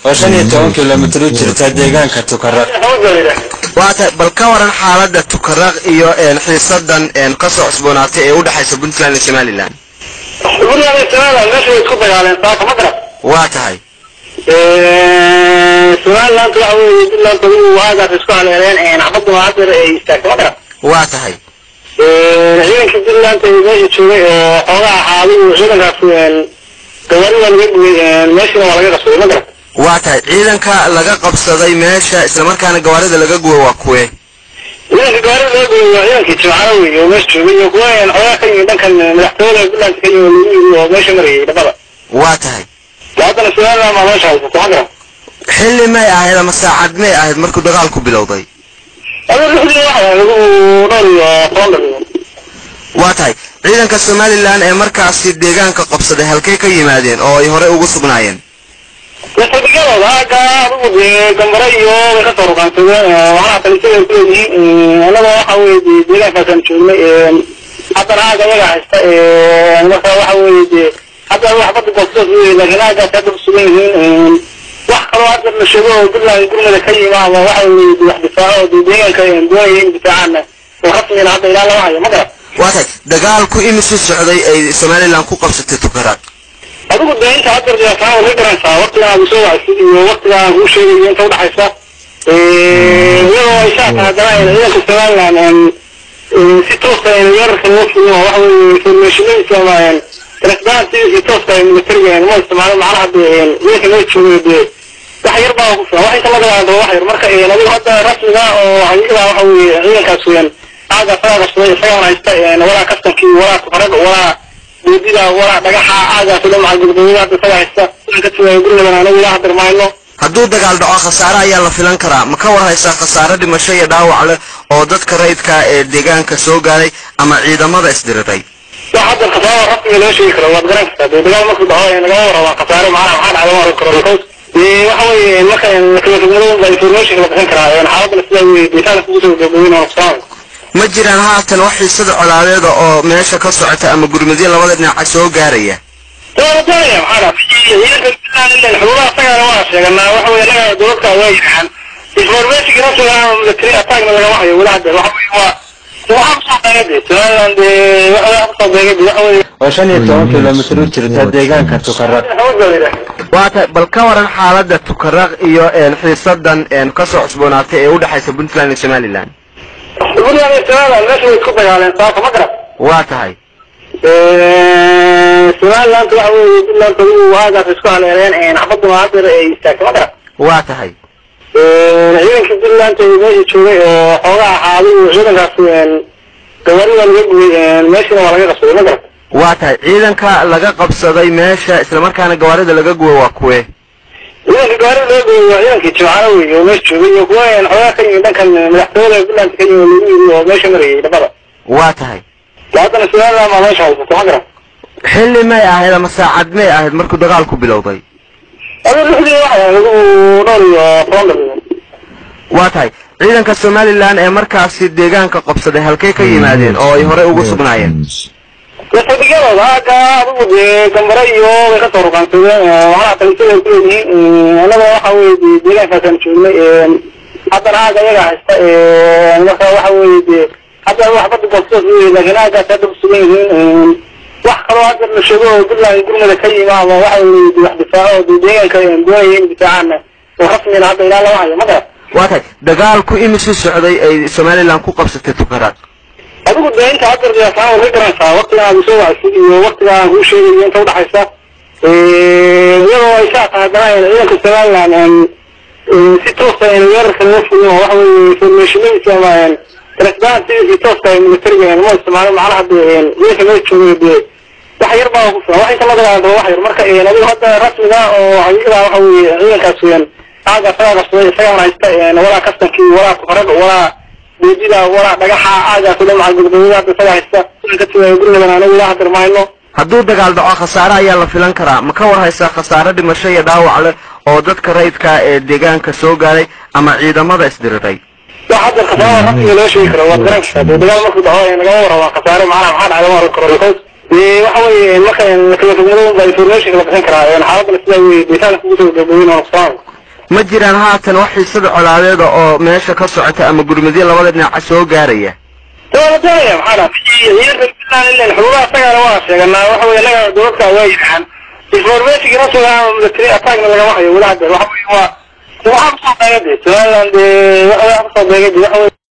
oo shan iyo toban kilomitir u jirta deegaanka tukaraq waata bal ka waran xaaladda tukaraq iyo een, xiisadan een, ka soo cusboonaatay ee u dhexaysa puntland iyo somalilan puntland iyo somaliland meesha way isku dagaaleen saaka ma garan waa tahay somaliland waxa weeye puntland adigu aagaas isku haleeleen xabadda haddeer ay istaagtay ma garan waa tahay ciidankii puntland ee meesha joogay oo xoogaa ahaadigu ciidankaas gawaari waa laga gubay meeshana waa laga qabsaday ma garan waa tahay ciidanka laga qabsaday meesha islamarkaana gawaarida laga gubo waa kuwe ciidanka gawaarida laga gubay waa ciidankii jimcada wey oo meesha joogay iyo kuwa xoogaa ka yimid dhankan madaxtooyada puntland ka yimid lagu yimid oo meesha marayay dhabada waa tahay haddana somaliland baa meesha haysata ma garan xilli may ahayd ama saacad may ahayd markuu dagaalku bilowday adiga lixdii waxa lagu dhowr iyo toban daqiiqo waa tahay ciidanka somalilan ee markaasi deegaanka qabsaday halkay ka yimaadeen oo ay horey ugu sugnaayeen saldhigyadooda aaga adigu dee gambare iyo way kasoo ruqaansadeen waxaana talisada ay kuleeyihiin annaga waxa weye dee deegaankaasaan joognay haddana aaga iyaga haysta marka waxa weye dee hadda waxbada goobtoos wey laakiin aagaas hadda kusugan yihiin wax kaloo hadda la sheego oo puntland gurmada ka yima ama waxa weye dee wax difaaco oo dee deegaanka doonaya in difaacaana oo rasmina hadda ilaa lama hayo ma garan waa tahay dagaalku imisuu socday ay somalilan ku qabsatay tukaraq adigu dee inta hadda riyaasahaan way garanaysaa waqtigan aad soo wacsid iyo waqtiga aan kuu sheegayo inta udhaxaysa iyadoo ay shaaka haddana ciidanka somaliland si tooska weerarka loo fuliyo waxa weye informationadiisa ama transparent si tooska militariga ma isticmaalo macnaha dee ciidanka loo joogo dee wax yar baa ku filan wax inta laga laado wax yar marka adigu hadda rasmiga oo xaqiiqda waxa weye ciidankaas weyan aaga sagaa qabsaday isagaan haysta walaa kastankii walaa tukarada walaa boodida walaa dhagaxa aagaas dhan macal gudbooyada hadda isaga haysta aan ka tagayo gurmadan anagu ilaa hadar mayno hadduu dagaal dhaco khasaare ayaa la filan karaa ma ka war haysaa khasaare dhimasho iyo dhaawac leh oo dadka rayidka ee deegaanka soo gaaray ama ciidamada isdiriray wax hadda khasaaro rasmiga loo sheegi karo waad garan kartaa dee dagaal markuu dhaco nagama warrabaa khasaare macnaha maxaa dhacda ma oran karo because dee waxa weeye marka kalafogmadooda baa information la bixin karaa xaaladana sidaa weye deegaanka kugu soo gabooyin oo nuqsaan ma jiraan haatan wax xiisada colaadeeda oo meesha ka socota ama gurmadyo labada dhinaca soo gaaraya waa la doonaya maxaa dhaa ciidanka puntland ilan xuduudaha isagana waa sheeganaa waxa weye anaga dowladka waa yidhahaan information rasmiga ama military attackna lagama hayo weli hadda waxa weye waa waxaa kusoo beegay dee somaliland dee waxaa kusoo beegay dee waxa weye oo shan iyo toban kilomitir u jirta deegaanka tukaraq xawood baa la yidhaha waa tahay bal ka waran xaaladda tukaraq iyo een, xiisadan een, ka soo cusboonaatay ee u dhexaysa puntland iyo somalilan puntland iyo somaliland meesha way isku dagaaleen saaka ma garan waa tahay somaliland waxa weye puntland adigu aagaas isku haleeleen xabadda haddeer ay istaagtay ma garan waa tahay ciidankii puntland ee meesha joogay oo xoogaa ahaadigu ciidankaas gawaari waa laga gubay meeshana waa laga qabsaday ma garan waa tahay ciidanka laga qabsaday meesha islamarkaana gawaarida laga gubo waa kuwe ciidanka gawaarida laga gubay waa ciidankii jimcada wey oo meesha joogay iyo kuwa xoogaa ka yimid dhankan madaxtooyada puntland ka yimid lagu yimid oo meesha marayay dhabada waa tahay haddana somaliland baa meesha haysata ma garan xilli may ahayd ama saacad may ahayd markuu dagaalku bilowday adiga lixdii waxa lagu dhowr iyo toban daqiiqo waa tahay ciidanka somalilan ee markaasi deegaanka qabsaday halkay ka yimaadeen oo ay horey ugu sugnaayeen saldhigyadooda aaga adigu dee gambare iyo way kasoo ruqaansadeen waxaana talisada ay kuleeyihiin annaga waxa weye dee deegaankaasaan joognay haddana aaga iyaga haysta marka waxa weye dee hadda waxbada goobtoos wey laakiin aagaas hadda kusugan yihiin wax kaloo hadda la sheego oo puntland gurmada ka yima ama waxa weye dee wax difaaco oo dee deegaanka doonaya in difaacaana oo rasmina hadda ilaa lama hayo ma garan waa tahay dagaalku imisuu socday ay somalilan ku qabsatay tukaraq adigu dee inta hadda riyaasahaan way garanaysaa waqtigan aad soo wacsid iyo waqtiga aan kuu sheegayo inta udhaxaysa iyadoo ay shaaka haddana ciidanka somaliland si tooska weerarka loo fuliyo waxa weye informationadiisa ama transparent si tooska militariga ma isticmaalo macnaha dee ciidanka loo joogo dee wax yar baa ku filan wax inta laga laado wax yar marka adigu hadda rasmiga oo xaqiiqda waxa weye ciidankaas weyan aaga isagaa qabsaday isagaan haysta walaa kastankii walaa tukarada walaa boodida walaa dhagaxa aagaas dhan macal gudbooyada hadda isaga haysta aan ka tagayo gurmadan anagu ilaa hadar mayno hadduu dagaal dhaco khasaare ayaa la filan karaa ma ka war haysaa khasaare dhimasho iyo dhaawac leh oo dadka rayidka ee deegaanka soo gaaray ama ciidamada isdiriray wax hadda khasaaro rasmiga loo sheegi karo waad garan kartaa dee dagaal markuu dhaco nagama warrabaa khasaare macnaha maxaa dhacda ma oran karo because dee waxa weye marka kalafogmadooda baa information la bixin karaa xaaladana sidaa weye deegaanka kugu soo gabooyin oo nuqsaan ma jiraan haatan wax xiisada colaadeeda oo meesha ka socota ama gurmadyo labada dhinaca soo gaaraya waa doonaya maxaa ciidanka puntland ilan xuduudaha isagana waa sheeganaa waxa weye inaga dowladka waa yidhahaan informationki rasmiga ama military attackna lagama hayo weli hadda waxa weye waa waxaa kusoo beega de somaliland dee waxa kusoo beega de waxa weye